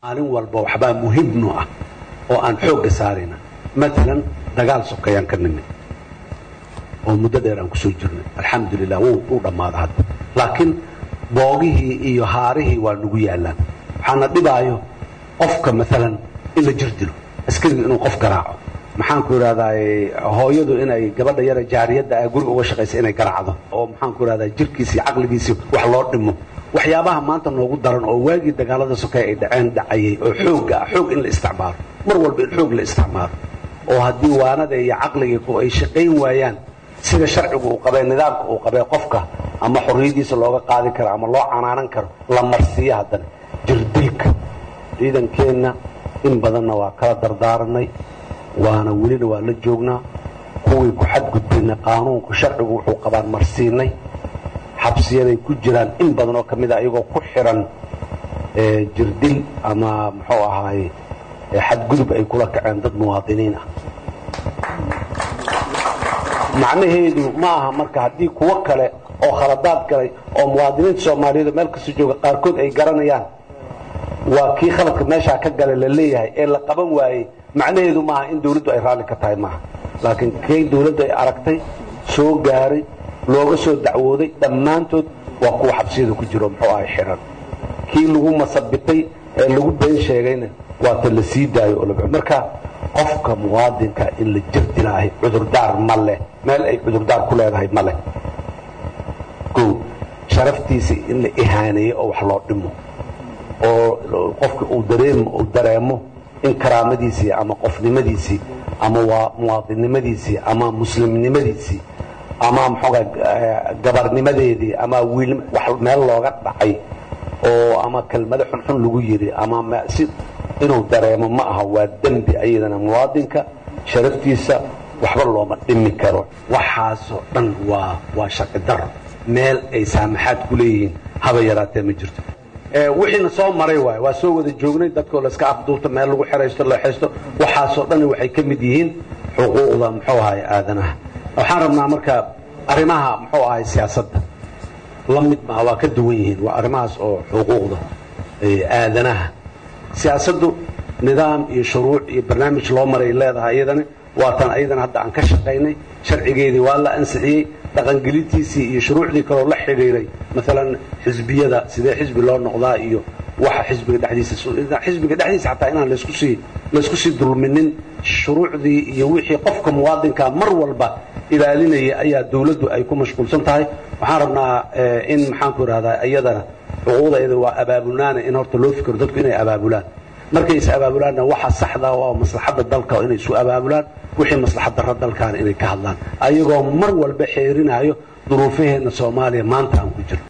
maalin walba waxbaa muhimno ah oo aan xoogga saarayna maalan dagaal sokayaan ka nimid oo muddo dheer aan kusoo jirnay alxamdulilah wuu dhammaada hadda laakiin boogihii iyo haarihii waa nagu yaallaan waxaana dhibaayo qofka maalan in la jir dilo askariga inuu qof garaaco maxaanku idhahdaa hooyadu inay gabadha yara jaariyadda ah guriga uga shaqaysa inay garaacdo oo maxaanku idhahdaa jirkiisi caqligiisi wax loo dhimo waxyaabaha maanta noogu daran oo waagii dagaalada sokay ay dhaceen dhacayay oo xoogga ah xoog in la isticmaalo mar walba in xoog la isticmaalo oo haddii waanada iyo caqligii ay shaqayn waayaan sida sharcigu uu qabee nidaamka uu qabee qofka ama xorriyadiisa looga qaadi karo ama loo canaanan karo la marsiiyo haddana jirdilka ciidankeenna in badanna waa kala dardaaranay waana welina waa la joognaa kuwii ku xadgudbayna qaanuunku sharcigu wuxuu qabaan marsiinay xabsiyaday ku jiraan in badan oo ka mid a iyagoo ku xiran jirdil ama muxuu ahaaye xadgudub ay kula kaceen dad muwaadiniin ah macnaheedu ma aha marka haddii kuwo kale oo khaladaad galay oo muwaadiniinta soomaaliyeed meel kasta jooga qaarkood ay garanayaan waa kii khaladka meeshaa ka gala la leeyahay ee la qaban waayey macnaheedu maaha in dawladdu ay raalli ka tahay maaha laakiin kay dawladdu ay aragtay soo gaaray looga soo dacwooday dhammaantood waa kuwa xabsiyada ku jiro muxuu ahay xiran kii lagu masabitay ee lagu been sheegayna waata la sii daayo oo marka qofka muwaadinka in la jir dilaahay cudurdaar ma leh meel ay cudurdaar ku leedahay ma leh o sharaftiisa in la ihaaneeyo oo wax loo dhimo oo qofka uu dareemo uu dareemo in karaamadiisii ama qofnimadiisii ama waa muwaadinnimadiisii ama muslimnimadiisii ama mxooga gabarnimadeedii ama wiil wax meel looga dhacay oo ama kelmado xunxun lagu yiri ama si inuu dareemo ma aha waa dembi ayadana muwaadinka sharaftiisa waxba looma dhimi karo waxaasoo dhan waa waa sharci daro meel ay saamaxaad ku leeyihiin haba yaraatee ma jirto wixiina soo maray waay waa soo wada joognay dadkoo layska afduubto meel lagu xeraysto leexaysto waxaasoo dhan waxay ka mid yihiin xuquuqda muxuu ahay aadanaha waxaan rabnaa marka arrimaha muxuu ahay siyaasadda la mid maha waa ka duwan yihiin waa arrimahaas oo xuquuqda aadanaha siyaasaddu nidaam iyo shuruuc iyo barnaamij loo maray leedahay iyadana waatan ayadana hadda aan ka shaqaynay sharcigeedii waa la ansixiyey dhaqangelintiisii iyo shuruucdii kaloo la xidhiiray maalan xisbiyada sidee xisbi loo noqdaa iyo waxa xisbiga dhexdiisa xisbiga dhexdiisa xataa inaan laysku sii laysku sii dulminin shuruucdii iyo wixii qofka muwaadinka mar walba ilaalinaya ayaa dawladdu ay ku mashquulsan tahay waxaan rabnaa in maxaanku idhahdaa iyadana xuquuqda iyada waa abaabulnaana in horta loo fikiro dadku inay abaabulaan markay is abaabulaanna waxa saxda waa maslaxadda dalka inay isu abaabulaan wixii maslaxad darra dalkaana inay ka hadlaan ayagoo mar walba xeerinaayo duruufaheenna soomaaliya maanta aan ku jirno